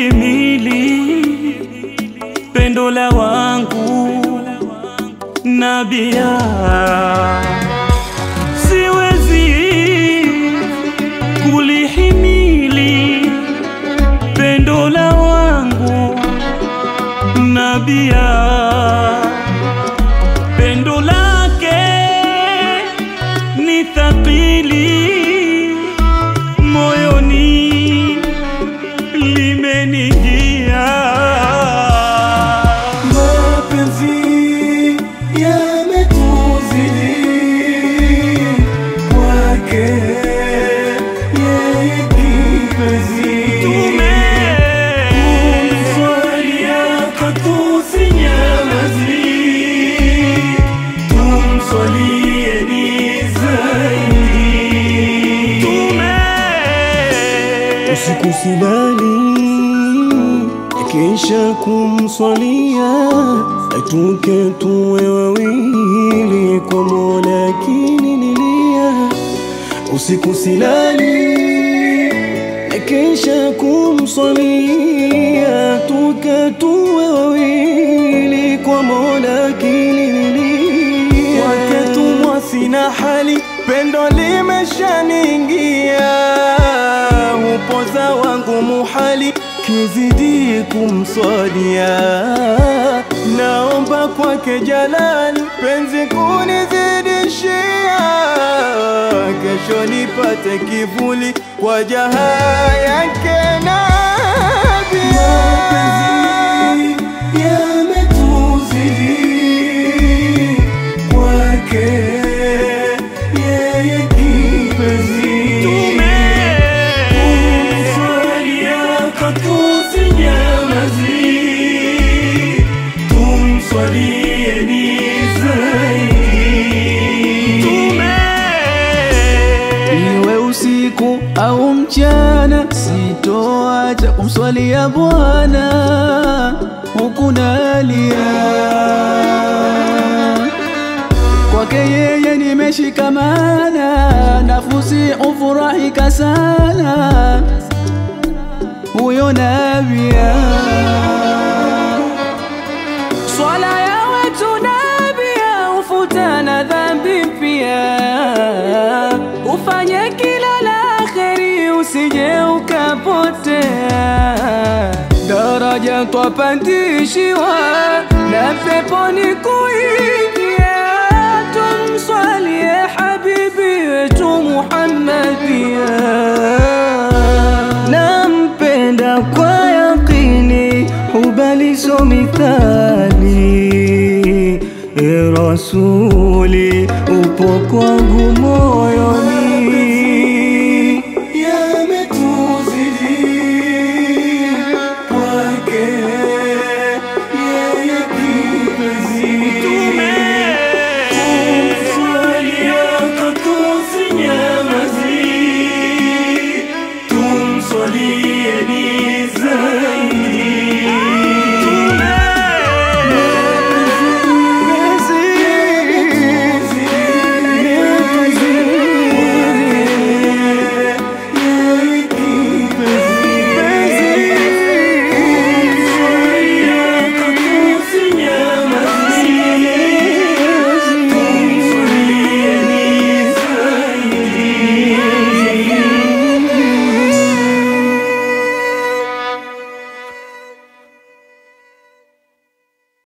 kulihimili pendo la wangu nabia siwezi kulihimili pendo la wangu nabia pendo lake ni thaqili moyoni limenijia Mapenzi yametuzidi kwake yeye kipenzi. Tumswalia katusinyamazi, tumswalieni zaidi. Usiku silali kisha kumswalia, atuke tuwe wawili kwa Mola kinililia. Usiku silali kisha kumswalia, atuke tuwe wawili kwa Mola kinililia. Kwake tumwa sina hali, pendo limeshaniingia, upoza wangu muhali kizidi kumswalia, naomba kwake Jalali penzi kunizidishia, kesho nipate kivuli kwa jaha yake Nabia. Mapenzi yametuzidi kwake yeye kipenzi. Tumswalia katusinyamazi, tumswalieni zaidi. Iwe usiku au mchana, sitoacha kumswalia Bwana huku nalia. Kwake yeye nimeshikamana, nafusi ufurahika sana, huyo Nabia. Swala ya wetu Nabia ufuta na dhambi pia, ufanye kila la kheri, usije ukapotea. Daraja twapandishiwa na peponi kuingia, tumswalie habibi wetu Muhammadia. nampenda kwa yaqini, hubaliso mithali. E Rasuli, upo kwangu moyoni